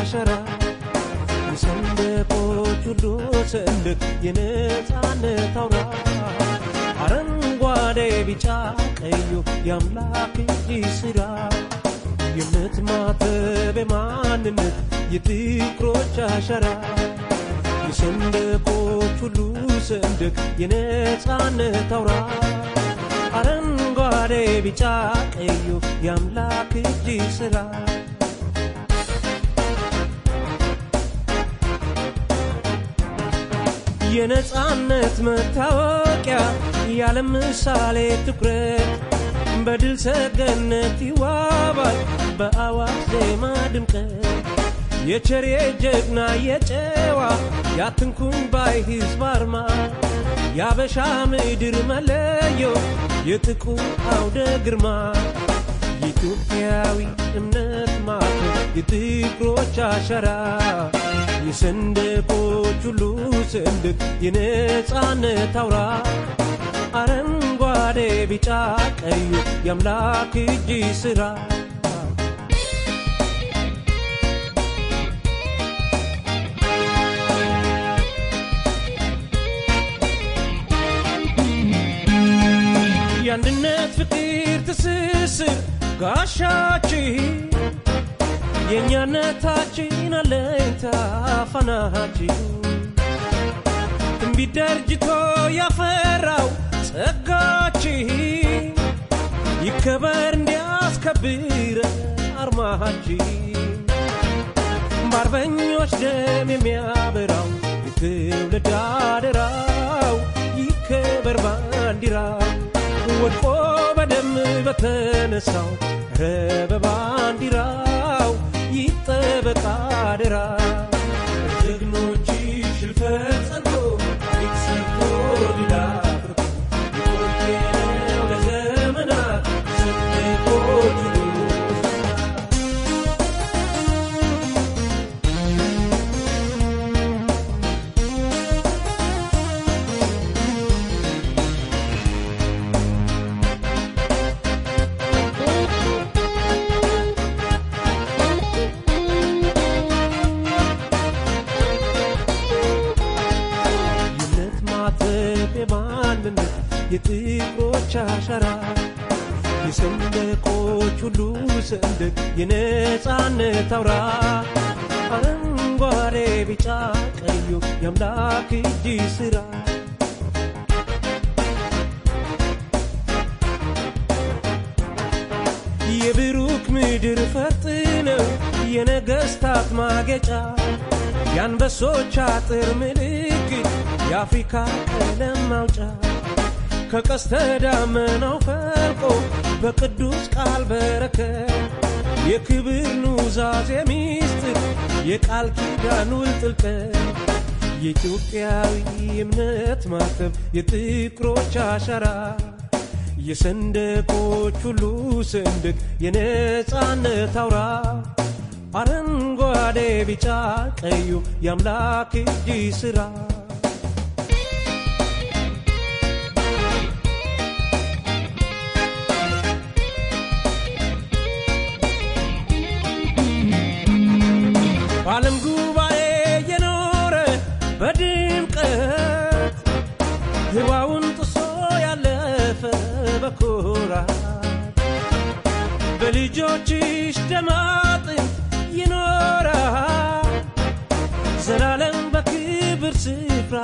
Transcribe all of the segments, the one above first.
አሸራ የሰንደቆች ሁሉ ሰንደቅ የነፃነት አውራ አረንጓዴ ቢጫ ቀዩ የአምላክ እጅ ሥራ የእምነት ማተብ የማንነት የፍቅሮች አሸራ የሰንደቆች ሁሉ ሰንደቅ የነፃነት አውራ አረንጓዴ ቢጫ ቀዩ የአምላክ እጅ ሥራ የነፃነት መታወቂያ የዓለም ምሳሌ ትኩረት በድል ሰገነት ይዋባል በአዋጅ ዜማ ድምቀት የቸሬ ጀግና የጨዋ ያትንኩኝ ባይ ሕዝብ አርማ የአበሻ ምድር መለዮ የጥቁር አውደ ግርማ የኢትዮጵያዊ እምነት ማቶ የጥቁሮች አሸራ የሰንደቆች ሁሉ ሰንደቅ የነፃነት አውራ አረንጓዴ ቢጫ ቀዩ የአምላክ እጅ ሥራ የአንድነት ፍቅር ትስስር ጋሻችን የእኛነታችን አለኝታ ፋናችን ትንቢት ደርጅቶ ያፈራው ጸጋችን ይከበር እንዲያስከብረ አርማችን በአርበኞች ደም የሚያበራው የትውልድ አደራው ይከበር ባንዲራው ወድቆ በደም በተነሳው ረ በባንዲራው ይጠበቅ አደራ ጀግኖች ሽልፈት ጸንቶ ታሪክ ሰርቶ ድል አድርጎ የቆየነው ለዘመናት ሰንደቆች የእምነት ማተብ የማንነት የጥቁሮች አሻራ የሰንደቆች ሁሉ ሰንደቅ የነፃነት አውራ አረንጓዴ ቢጫ ቀዩ የአምላክ እጅ ሥራ የብሩክ ምድር ፈርጥ ነው የነገሥታት ማጌጫ የአንበሶች አጥር ምልክት የአፍሪካ ቀለም ማውጫ ከቀስተ ደመናው ፈልቆ በቅዱስ ቃል በረከት የክብር ኑዛዜ ሚስጥር የቃል ኪዳን ውል ጥልቀት የኢትዮጵያዊ እምነት ማተብ የጥቁሮች አሻራ የሰንደቆች ሁሉ ሰንደቅ የነፃነት አውራ አረንጓዴ ቢጫ ቀዩ የአምላክ እጅ ሥራ በዓለም ጉባኤ የኖረ በድምቀት ህዋውን ጥሶ ያለፈ በኩራት በልጆችሽ ደም አጥንት ይኖራል ዘላለም በክብር ስፍራ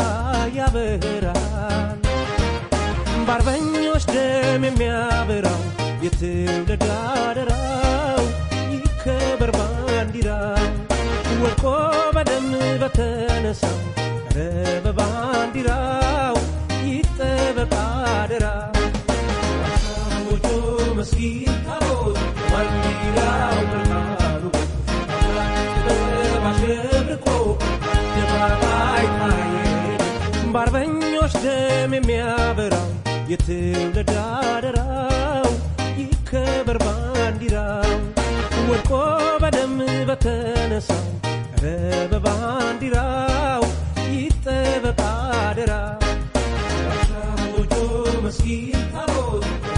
ያበራል በአርበኞች ደም የሚያበራው የትውልድ አደራው ይከበር ባንዲራው ወድቆ በደም በተነሳው ረ በባንዲራው ይጠበቅ አደራ ጎጆ መስጊድ ታቦት ባንዲራው ብርሃኑ አሸብርቆ ደባባይ ታየ በአርበኞች ደም የሚያበራው የትውልድ አደራው ይከበር ባንዲራው ወድቆ በደም በተነሳው ረ በባንዲራው ይጠበቅ አደራ ጎጆ መስጊድ ታቦት